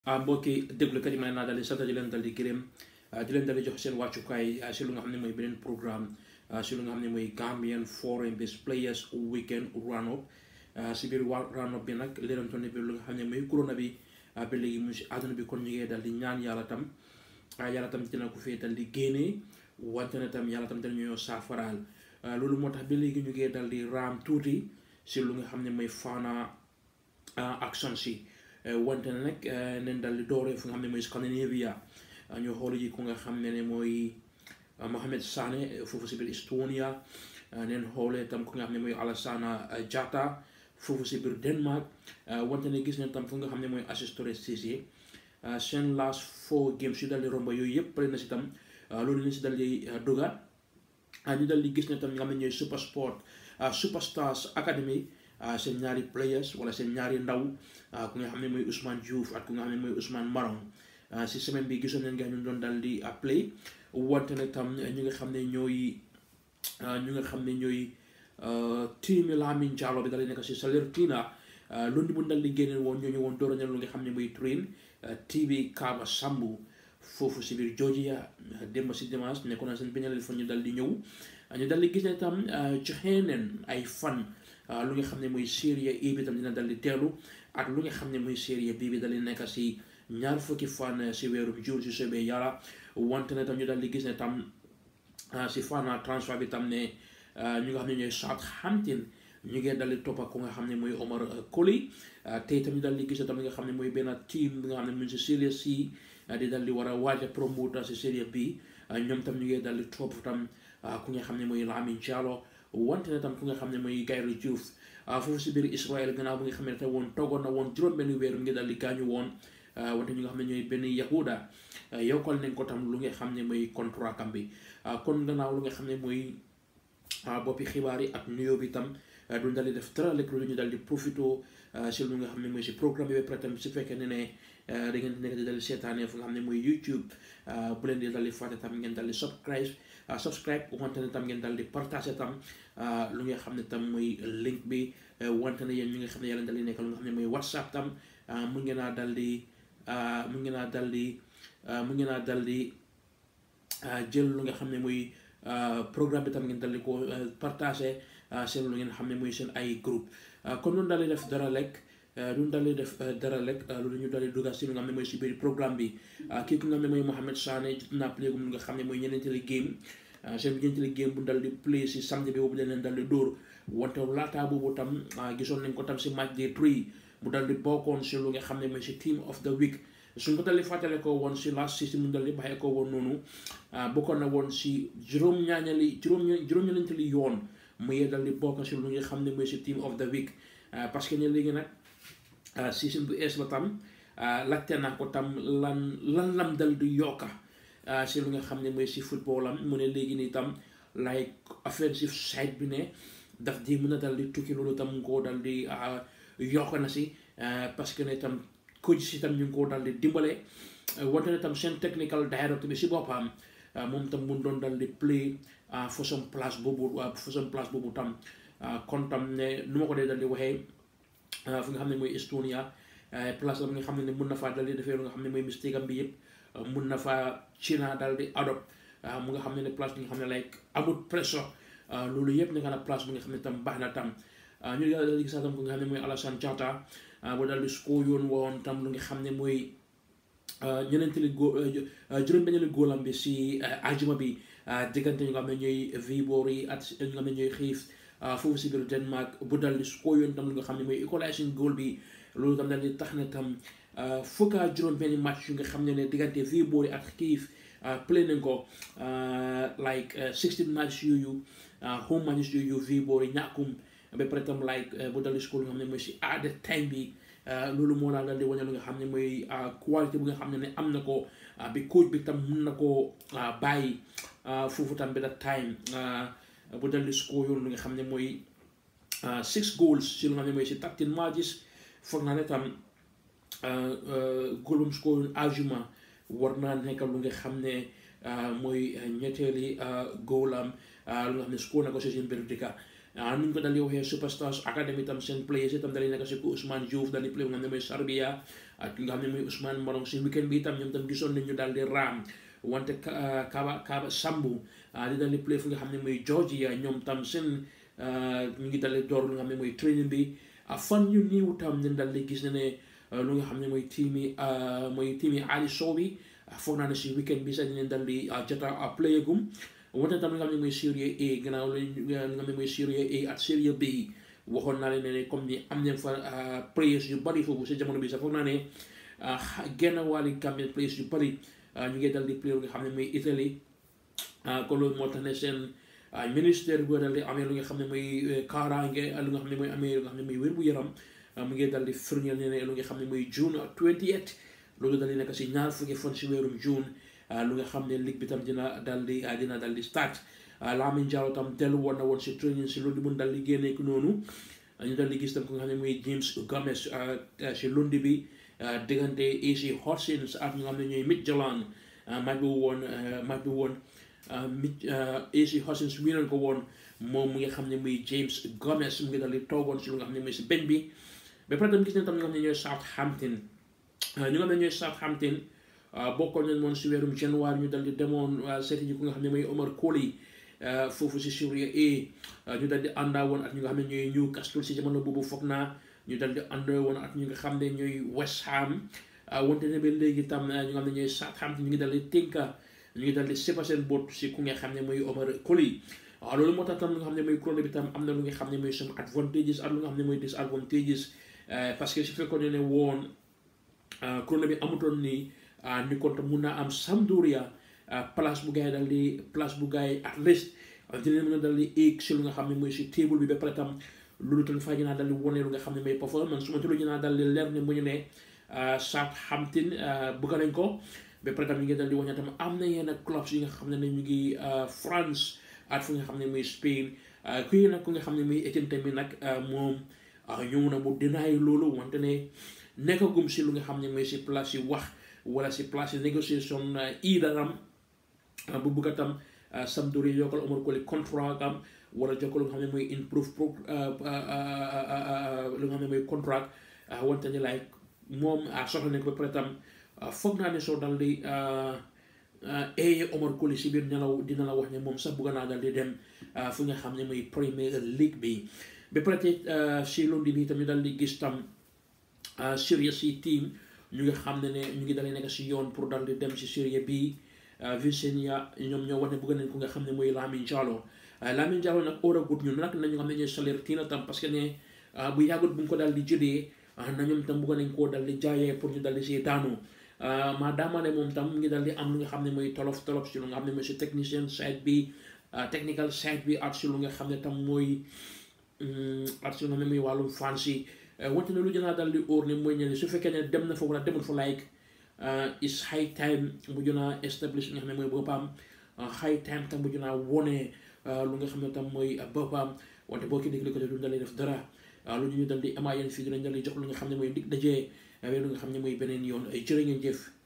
mbokki déglukat yi may naa daal di sant di leen dal di gërëm di leen dal di jox seen wàccukaay si lu nga xam ne mooy beneen programme si lu nga xam ne mooy Gambian Foreign Based Players Weekend Round Up si biir waa round up bi nag leerantoon bi lu nga xam ne mooy corona bi ba léegi mu si àdduna bi kon ñu ngi dal di ñaan yàlla tam yàlla tam dina ko fee dal di génnee wante ne tam yàlla tam dina ñoo saafaraal loolu moo tax ba léegi ñu ngi dal di raam tuuti si lu nga xam ne mooy faana action si wante ne nag neen dal di dooree fu nga xam ne mooy Scandinavia ñu xool ji ku nga xam ne ne mooy Mohamed Sané foofu si biir Estonia neen xoolee tam ku nga xam ne mooy Alassana Jatta foofu si biir Denmark wante ne gis nañ tam fu nga xam ne mooy Asistore Cissé seen last four games yu dal di romba yooyu yëpp pare na si tam loolu lañ si dal di duga ñu dal di gis ne tam nga xam ne ñooy super sport superstars academy seen ñaari players wala seen ñaari ndaw ku nga xam ne mooy Ousmane Diouf ak ku nga xam ne mooy Ousmane Marong si semaine bi gisoon nañ nga ñu doon dal di play wante ne tam ñu nga xam ne ñooy ñu nga xam ne ñooy tiimi Lamin Jallow bi dal di nekk si Salernitana lundi bu dal di génne woon ñooñu woon door lu nga xam ne mooy train TV Kaba Sambu foofu si biir Georgia démb si dimanche nekkoon na seen peñalel fa ñu dal di ñëw ñu dal di gis ne tam joxe neen ay fan lu nga xam ne mooy série A bi tam dina dal di teelu ak lu nga xam ne mooy série B bi dal di nekk si ñaar fukki fan si weeru juin si soobee yàlla wante ne tam ñu dal di gis ne tam si fan transfert bi tam ne ñu nga xam ne ñooy Southampton ñu ngi dal di toppa ku nga xam ne mooy Omar Colley tey tam ñu dal di gis ne tam li nga xam ne mooy benn team bi nga xam ne mu ngi si série C di dal di war a waaj a promoter si série B ñoom tam ñu ngi dal di topp tam ku nga xam ne mooy Lamin Jallow wante ne tam ku nga xam ne mooy Gayri Diouf foofu si biir Israël gannaaw bu nga xam ne te woon toogoon na woon juróom benn weer mu ngi dal di gaañu woon wante ñu nga xam ne ñooy benn yahuda yokkal nañ ko tam lu nga xam ne mooy contrat kam bi kon gannaaw lu nga xam ne mooy boppi xibaar yi ak nuyoo bi tam duñ dal di def dara lekk lu ñu dal di profito si lu nga xam ne mooy si programme bi ba pare tam su fekkee ne ne da ngeen nekk di dal di seetaanee fu nga xam ne mooy YouTube bu leen di dal di fàtte tam ngeen dal di subscribe subscribe wante ne tam ngeen dal di partage tam lu nga xam ne tam mooy link bi wante ne yéen ñi nga xam ne yàlla dal di nekk lu nga xam ne mooy WhatsApp tam mu ngeen a dal di mu ngeen a dal di mu ngeen a dal di jël lu nga xam ne mooy programme bi tam ngeen dal di ko partage seen lu ngeen xam ne mooy seen ay groupe comme noonu daal di def dara lekk duñ daal di def dara lekk loolu ñu daal di dugal si lu nga xam ne mooy si biir programme bi kii ku nga xam ne mooy Mohamed Sané jot naa play gum lu nga xam ne mooy ñeneenteeli game seen ñeenteeli game bu dal di play si samedi bi boobu dañ leen dal di dóor wante laataa boobu tam gisoon nañ ko tam si match day three mu dal di bokkoon si lu nga xam ne mooy si team of the week suñ ko dal di fàttale ko woon si last season mu dal di bàyyee ko woon noonu bokkoon na woon si juróom-ñaañali juróom juróom-ñeentali yoon mu yee dal di bokk si lu nga xam ne mooy si team of the week parce que ne léegi nag season bu ees la tam laajte naa ko tam lan lan lam dal di yokka si lu nga xam ne mooy si football am mu ne léegi nii tam like offensive side bi ne daf di mën a dal di tukki loolu tam nga koo dal di yokk na si parce que ne tam coach si tam ñu ngi koo dal di dimbale wante ne tam seen technical director bi si boppam moom tam mun doon dal di play façon place boobu façon place boobu tam kon tam ne nu ma ko dee dal di waxee fu nga xam ne mooy Estonia place la nga xam ne mun na faa dal di defee lu nga xam ne mooy mistake am bi yëpp mun na faa China dal di adopt mu nga xam ne ne place bi nga xam ne like amut pressure loolu yëpp nekk na place bi nga xam ne tam baax na tam ñu dal di gis tam ku nga xam ne mooy Alassane Jatta bu dal di score yoon woon tam lu nga xam ne mooy ñeneentali góo juróom-benneeli góolam bi si ajuma bi diggante ñu nga xam ne ñooy Viborg yi ak ñu nga xam ne ñooy xiif foofu si biir Denmark bu dal di score yoon tam lu nga xam ne mooy equalizing goal bi loolu tam dal di tax na tam fukka juróom benn match yu nga xam ne ne diggante Viborg yi ak xiif play nañ ko like sixteen match yooyu home match yooyu Viborg yi ñàkkum ba pare tam like bu dal di score lu nga xam ne mooy si at the time bi loolu moo daal dal di wane lu nga xam ne mooy qualité bu nga xam ne ne am na ko bi coach bi tam mun na koo bàyyi foofu tam bi that time bu dal di score yoon lu nga xam ne mooy six goals si lu nga xam ne mooy si thirteen matches foog naa ne tam goal bu mu score yoon ajuma war naa nekk lu nga xam ne mooy ñetteeli goal am lu nga xam ne score na ko si seen biir dëkka nu ñu ko dal di waxee superstars academy tam seen players itam dal di nekk si ku Ousmane Diouf dal di play nga xam ne mooy Sarbia ak ki nga xam ne mooy Ousmane Morong si weekend bi itam ñoom tam gisoon nañu daal di raam wante Kaba Kaba Sambu di dal di play fu nga xam ne mooy Georgia ñoom tam seen ñu ngi dal di door lu nga xam ne mooy training bi fan ñu niiw tam ñu dal di gis ne ne lu nga xam ne mooy team yi mooy team yi Ali Sow bi foog naa ne si weekend bi sax dinañ dal di jota play gum wante tam li nga xam ne mooy Série A gannaaw li nga xam ne mooy Série A ak Série B waxoon naa leen ne comme ni am nañ fa players yu bari foofu si jamono bi sax foog naa ne genn wàlli Gambian players yu bari ñu ngi dal di play lu nga xam ne mooy Italie kon loolu moo tax ne seen ministère bu dal di amee lu nga xam ne mooy kaaraange lu nga xam ne mooy amee lu nga xam ne mooy wér-bu-yaram mu ngi dal di firndeel ne lu nga xam ne mooy June 28 loolu dal di nekk si ñaar fukki fan si weerum June lu nga xam ne ligue bi tam dina dal di dina dal di start Lamin Jallow tam dellu woon na woon si training si loolu mun dal di génne ko noonu ñu dal di gis tam ko nga xam ne mooy James Gomez si lundi bi diggante AC Horsens ak ñu nga xam ne ñooy Midtjylland match bi woon match bi woon mit AC Horsens wi nañ ko woon moom mu nga xam ne muy James Gomez mu ngi dal di toogoon si lu nga xam ne mooy si benn bi ba pare tam gis nañ tam ñu nga xam ne ñooy Southampton ñu nga xam ne ñooy Southampton bokkoon nañ moom si weerum janvier ñu dal di demoon seeti ji ku nga xam ne mooy Omar Colley foofu si Serie A ñu dal di àndaa woon ak ñu nga xam ne ñooy Newcastle si jamono boobu foog naa ñu dal di àndaa woon ak ñu nga xam ne ñooy West Ham wante ne ba léegi tam ñu nga xam ne ñooy Southampton ñu ngi dal di tënka ñu ngi dal di sépa seen boot si ku nga xam ne mooy Omar Colley waaw loolu moo tax tam lu nga xam ne mooy chrono bi tam am na lu nga xam ne mooy some advantages ak lu nga xam ne mooy disadvantages parce que su fekkoon ne woon chrono bi amutoon nii ni kon tam mun naa am Sampdoria place bu gars yi dal di place bu gars yi at least dinañ mën a dal di egg si lu nga xam ne mooy si table bi ba pare tam loolu tam faa dinaa dal di wone lu nga xam ne mooy performance su ma tulu dinaa dal di leer ne mu ñu ne Southampton bëgg nañ ko ba pare tam ñu ngi dal di wax ne tam am na yenn clubs yi nga xam ne ne ñu ngi France ak fu nga xam ne mooy Spain kuy nag ku nga xam ne muy Etienne tamit nag moom ñëw na mu dinaay loolu wante ne nekkagum si lu nga xam ne mooy si place yi wax wala si place yi négociation iidaram bu bugg a tam Sampdoria yokkal Omar Colley contrat am wala jokkal lu nga xam ne mooy improve pro lu nga xam ne mooy contrat wante ne like moom soxla nañ ko ba pare tam foog naa ne soo dal di ee Omar Colley si biir nelaw dina la wax ne moom sax bugg naa dal di dem fu nga xam ne mooy Premier League bi ba pare te si lundi bi tamit dal di gis tam Serie C team ñu ngi xam ne ne ñu ngi dalee nekk si yoon pour dal di dem si Serie B Vicenza ñoom ñoo wax ne bëgg nañ ko nga xam ne mooy Lamin Jallow Lamin Jallow nag óor a gut ñun nag nañu xam ne ñooy salaire tiina tam parce que ne bu yàggut bu ñu ko dal di jëlee na ñoom tam bëgg nañ koo dal di jaayee pour ñu dal di si daanu maadaama ne moom tam mu ngi dal di am lu nga xam ne mooy tolof tolof si lu nga xam ne mooy si technicien side bi technical side bi ak si lu nga xam ne tam mooy ak si lu nga xam ne mooy wàllum fans yi wante ne lu jënaa dal di óor ne mooy ñene su fekkee ne dem na fa wala demul fa like is high time bu jënaa establish nga xam ne mooy boppam high time tam bu jënaa wone lu nga xam ne tam mooy boppam wante boo ki déglu ko te du dalee def dara lu ñu dal di amaa yéen fii dinañ dal di jox lu nga xam ne mooy dig dajee lu nga xam ne mooy beneen yoon jërë ngeen jëf